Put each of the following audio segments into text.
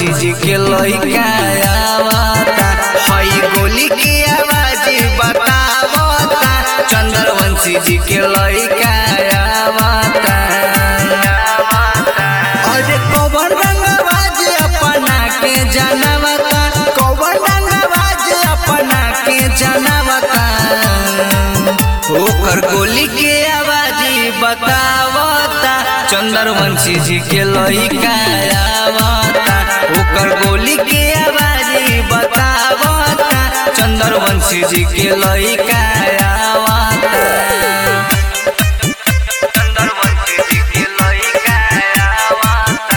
चंद्रवंशी जी के लइका आवता हई गोली के आवाज बतावता चंद्रवंशी जी के लइका आवता अरे कौन रंगबाज अपना के जानवता कौन रंगबाज अपना के जानवता ओकर गोली के आवाज बतावता चंद्रवंशी जी के लइका आवता ओकर गोली के आवाज बतावता चंद्रवंशी जी के लइका आवता चंद्रवंशी जी के लइका आवता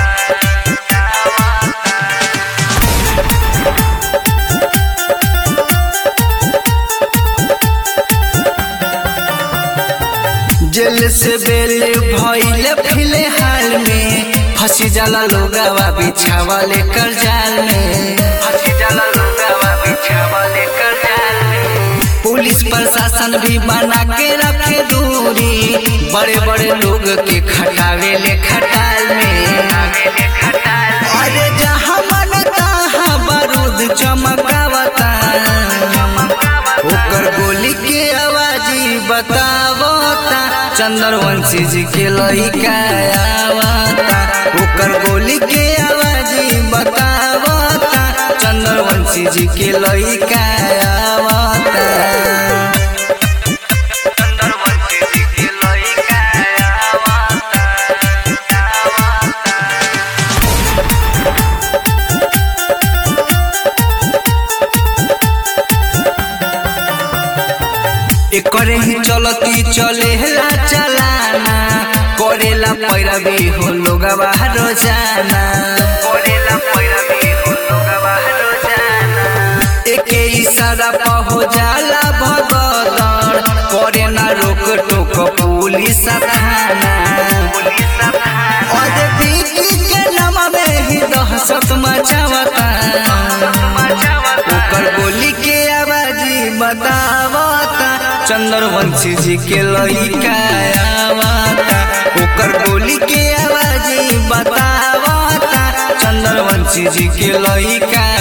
जेल से बेल भइल फिलहाल में फंसी जाला लोगावा बिछावा लेकर जाल में फंसी जाला लोगावा बिछावा लेकर जाल में पुलिस प्रशासन भी बना के रखे दूरी बड़े बड़े लोग के खटावे ले खटाल में अरे जहाँ मन तहाँ बारूद चमकावता ओकर गोली के आवाजी बतावता चंद्रवंशी जी के लइका आवता ओकर गोली के आवाजी बतावता चंद्रवंशी जी के लइका आवता चंद्रवंशी जी के लइका आवता एकरे ही चलती चलेला चलाना करेला पैरवी हो लोगवा रोजाना करेला पैरवी हो लोगवा रोजाना एके इशारा पर हो जाला भगदड़ करे ना रोक टोक पुलिस थाना अरे बीकी के नाम में ही दहशत मचावता ओकर गोली के आवाजी बतावता चंद्रवंशी जी के लइका आवता ओकर गोली के आवाजी बतावता चंद्रवंशी जी के लइका